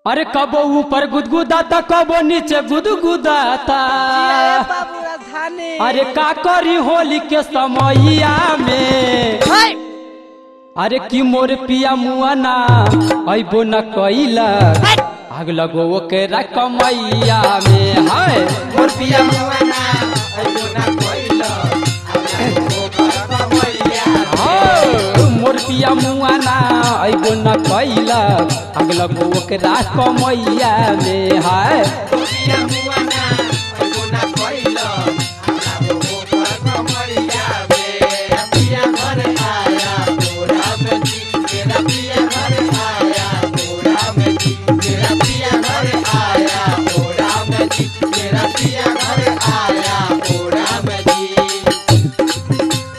अरे कबो ऊपर गुदगुदाता कबो नीचे गुदगुदाता बाबू राजधानी अरे का करी होली के समैया में हाय अरे की मोर पिया मुआना अबो न कैला हाय आग लगो के रकमैया में हाय मोर पिया मुआना अइबो ना कोइला हाय, मोर पिया मुआना अबो न कैला आग लगो के रकमैया में हाय पिया मुआना अइबो ना कोइला आला वो पर कमरिया बे पिया घर आया तोरा में जी तेरा पिया घर आया तोरा में जी तेरा पिया घर आया तोरा में जी तेरा पिया घर आया तोरा में जी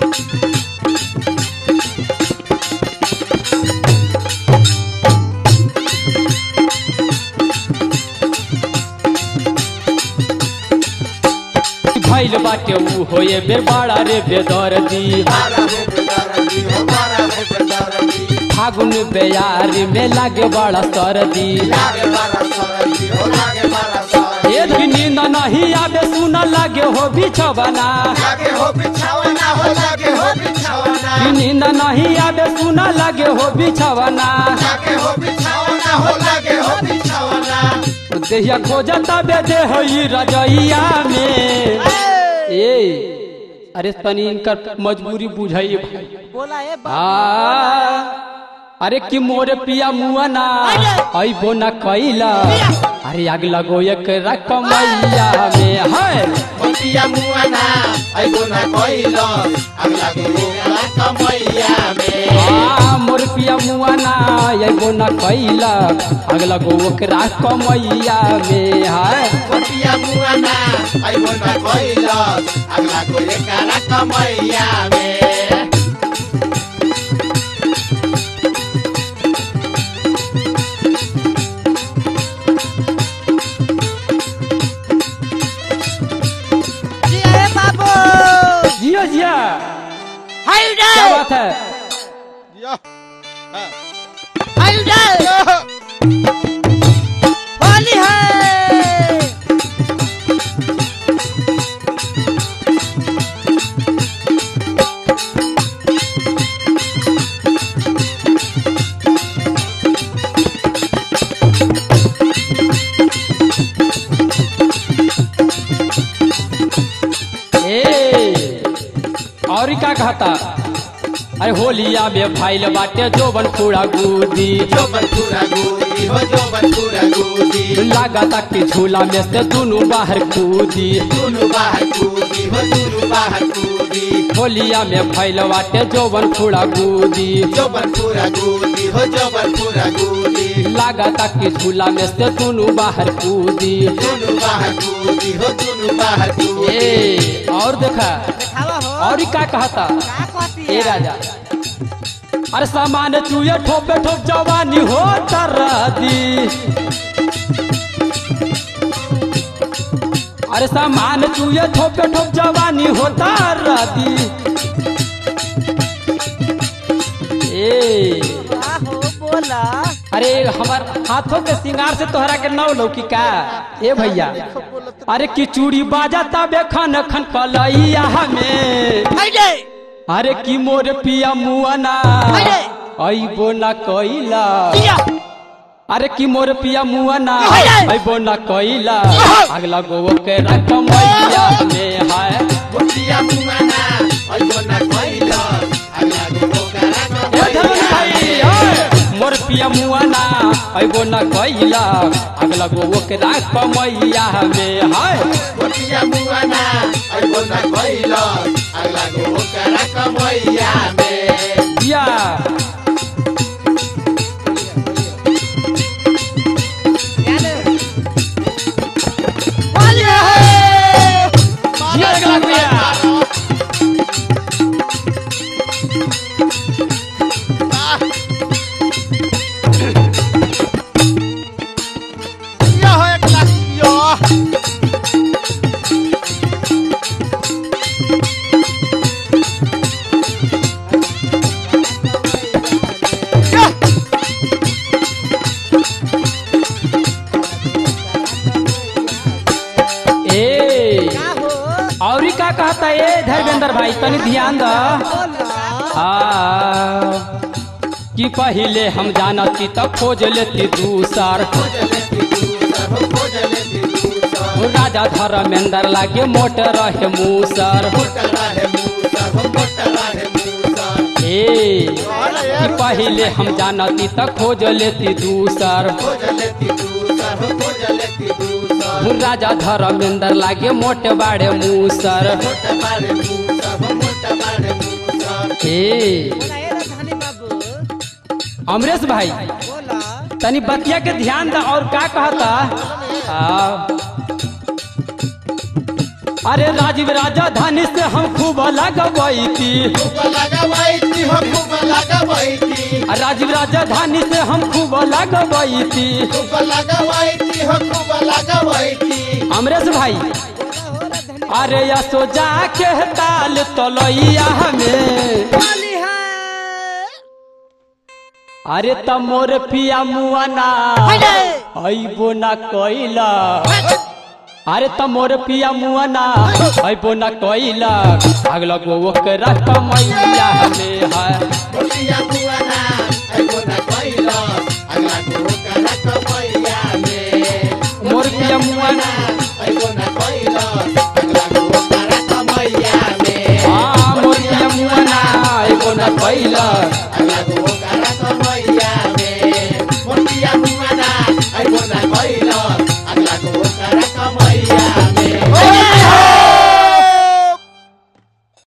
भैल बाटे ऊ होए बे बड़ा रे बेदर्दी बारा हो बेदरदी हो बारा हो बेदरदी फागुन बेयार में लागे बड़ा सर्दी लागे बारा सरदी हो लागे बारा सरदी एक नींद नहीं आवे सुन लागे हो बिछवना लागे हो बिछावना हो लागे हो बिछावना कि नींद नहीं आवे सुन लागे हो बिछवना लागे हो बिछावना हो लागे हो बिछावना देहिया खोजता बेदे हई रजैया में ए अरे तनी इनकर मजबूरी बुझाइए भाई बोला ए बाबू आ अरे कि मोर पिया मुआना अइबो न कैला अरे आग लगो एक रकमैया में है मोतिया मुआना आइबो ना कोइलो अगला के रोला कमैया में आ मोर पिया मुआना अइबो न कैला आग लगो एक रकमैया में है मोतिया मुआना आइबो ना कोइलो अगला को एकारा कमैया में जी ए बाबू जिया जिया हाय क्या डे बात है हाय डे होली है ए और का कहता अरे होलिया में भाईल बाटे जोबन पूरा गुदी जो बंधुरा गोदी हो जो बंधुरा गोदी लागता कि झूला में से दोनों बाहर कूदी दुनु बाहर कूदी हो दुनु बाहर कूदी होलिया में फैल बाटे जोबन पूरा गुदी जो बंधुरा गोदी हो जो बंधुरा गोदी लागता कि झूला में से दोनों बाहर कूदी दुनु बाहर कूदी हो दुनु बाहर कूदी ए और देखा दिखावा हो और ई का कहता का कहती ए है राजा अरे सामान चुए ठोपे ठोप जवानी हो तरदी अरे सामान चुए ठोपे ठोप जवानी हो तरदी ए का हो बोला अरे हमार हाथों के सिंगार से तोहरा के नौ लौकी का ए भैया अरे की चूड़ी बाजाता बेखन खन कलैया हमें हाय डे अरे की मोर पिया मुआना अरे! अइबो न कैला जिया अरे की मोर पिया मुआना अरे! अइबो न कैला अगला गो के रकमैया में है मोतिया मुआना अइबो ना कोइलो अगला को ओकरा ए धरन भाई ओए! मोर पिया मुआना अइबो न कैला अगला गो के रकमैया में है मोतिया मुआना अइबो ना कोइलो अगला को ओकरा कमैया में या होली है जिया अगला भैया कहता ए धर्मेंद्र भाई तनी ध्यान द बोला आ, कि पहिले हम जानती त खोज लेती दूसर खोज लेती दूसर हो खोज लेती दूसर राजा धर्मेंद्र लागे मोट रहे मूसर मोटा रहे मूसर हो मोटा रहे मूसर ए कि पहिले हम जानती त खोज लेती दूसर खोज लेती दूसर हो खोज लेती दूसर राजा धर्मेंद्र लागे मोट बाड़े मूसर मोटा बारे मूसर हो मोटा बारे मूसर ए बोला ए राजधानी बाबू अमरेश भाई बोला तनी बतिया के ध्यान द और का कहता आ, अरे राजीव राजधानी से हम खूब लगवई थी खूब लगावाई थी हो खूब लगावाई थी राजीव राजधानी से हम खूब लगवई थी खूब लगावाई थी हो खूब लगावाई थी अमरेश भाई बोला हो राजधानी अरे यसो जाके ताल तलैया में बोली है अरे तमोर पिया मुआना अइबो ना कइला अरे तमोर पिया मुआना अइबो ना कइला अगला गो ओकरा कमैया में है बोलिया बुआना एगो ना कइलो अगला को करा कमैया में मोर पिया मुआना एगो ना कइलो अगला को करा कमैया में हाँ मोर पिया मुआना अइबो ना कइला अगला को करा